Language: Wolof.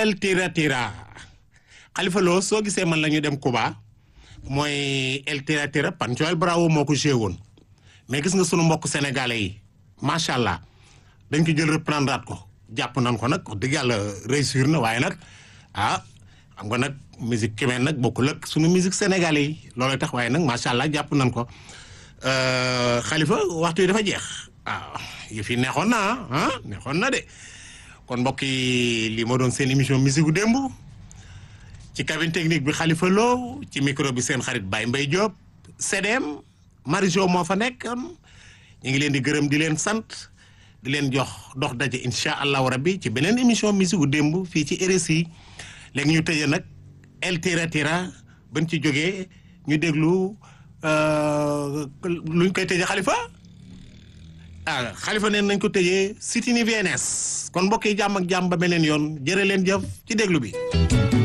El Tira Tira Khalifa Lo soo gisee man la ñu dem Cuba mooy El Tira Tira Panchoel Bravo moo ko joué woon mais gis nga sunu mbokk sénégalais yi macha allah dañ ko jël reprendre ko jàpp nañ ko nag wax dëgg yàlla réussir na waaye nag ah xam nga nag musique cubaine nag bokkul ak sunu musique sénégalais yi loolu tax waaye nag macha allah jàpp nañ ko Khalifa waxtu yi dafa jeex waaw yëf yi neexoon na ah neexoon na de kon mbokk yi lii moo doon seen émission musique gu démb ci cabine technique bi Khalifa Lo ci micro bi seen xarit Baye Mbaye Diop CDM Marijo moo fa nekk ñu ngi leen di gërëm di leen sant di leen jox dox daje incha allahu rabbi ci beneen émission musique gu démb fii ci RSI léegi ñu tëjee nag El Tira Tira bañ ci jógee ñu déglu luñ koy tëjee Khalifa ah Khalifa neen nañ ko tëjee Sitini VNS kon mbokk yi jàmm ak jàmm ba beneen yoon jërë leen jëf ci déglu bi.